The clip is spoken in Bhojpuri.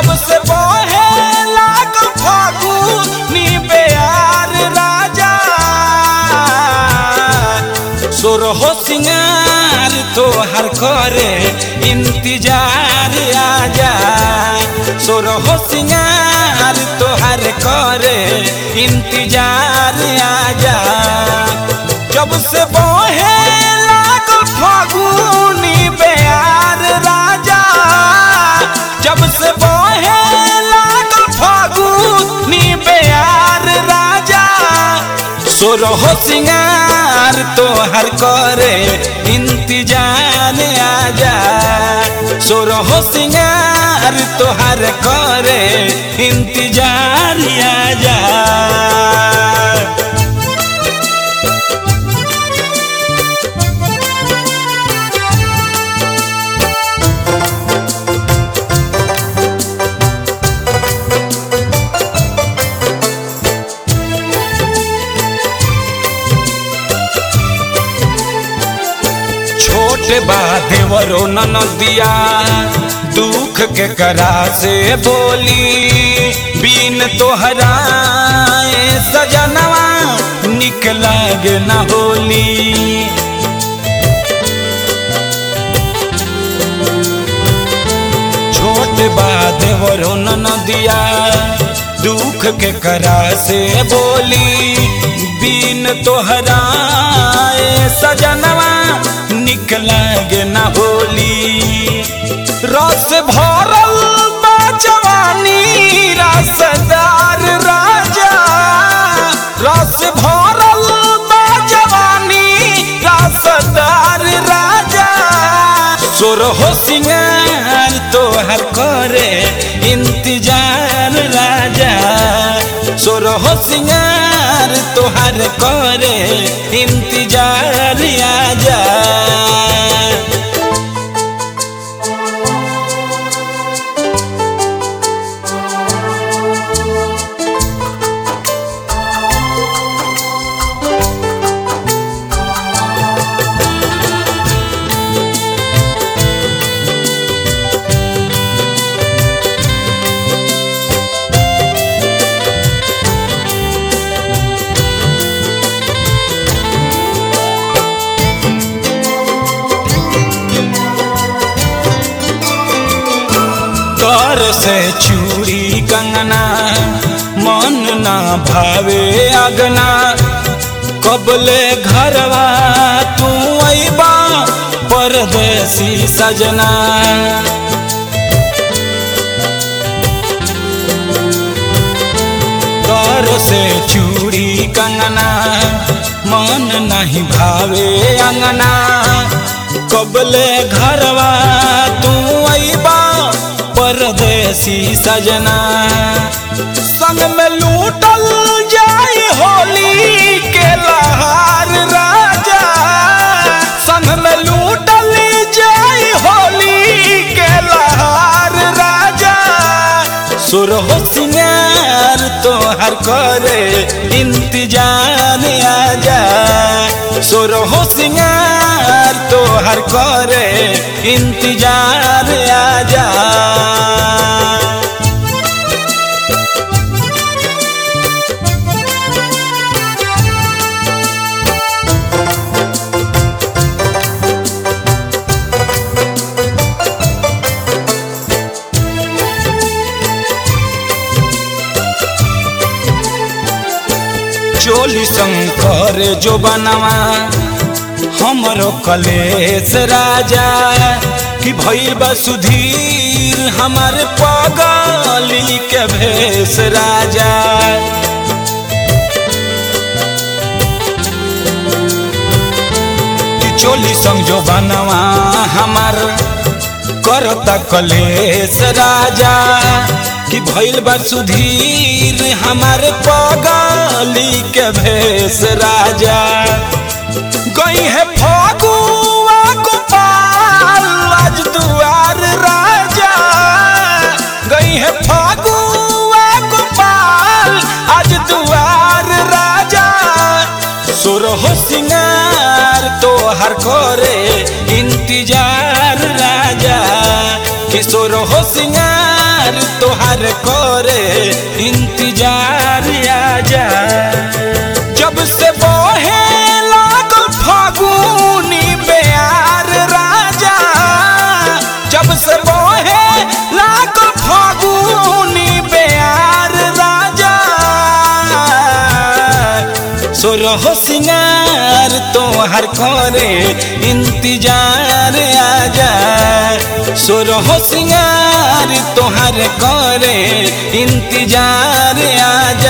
जब से बहे लाग फागुनी बेयार राजा सोरहो सिंगार तोहर करे इंतजार आजा सोरहो सिंगार तोहर करे इंतजार आजा जब से बहे लाग फागुनी बेयार राजा जब से बहे लाग फागुनी बेयार राजा सोरहो सिंगार तोहर करे इंतजार आजा सोरहो सिंगार तोहर करे इंतजार आजा छोटे बा देवरो ननदिया दुख के करा से बोली बीन तोहरा ए सजनवा निक लागे न होली छोट बा देवरो ननदिया दुख के करा से बोली बीन तोहरा ए सजनवा निक लागे न होली रस भरल बा जवानी रसदार राजा रस भरल बा जवानी रसदार राजा सोरहो सिंगार तोहर करे इंतजार राजा सोरहो सिंगार तोहर करे इंतजार आजा कर से चूड़ी कंगना मन ना भावे अगना कबले घरवा तू अबा परदेसी सजना कर से चूड़ी कंगना मन नहीं भावे अंगना कबले घरवा तू अबा परदेसी सजना संग में लूटल जाए होली के लहार राजा संग में लूटल जाए होली के लहार राजा सुरहो सिंगार तोहर करे इंतजार आजा सुरहो सिंगार तोहर करे इंतजार आजा चोली शंकर जो बनवा हमरो कलेश राजा कि भइल बा सुधीर हमार पगली के भेष राजा कि चोली संग जो बनवा हमार करता कलेश राजा कि भइल बा सुधीर हमारे पगली के भेष राजा गई है फगुआ गोपाल आज दुआर राजा गई है फगुआ गोपाल आज दुआर राजा सुरहो सिंगार तोहर करे इंतजार राजा किशोर हो सिंगार तोहार करे इंतजार आजा जब से बहे लागल फागुनी बेयार राजा जब से बहे लागल फागुनी बेयार राजा सोरहो सिंगार तोहर करे इंतजार आजा सोरहो सिंगार तोहर करे इंतजार आजा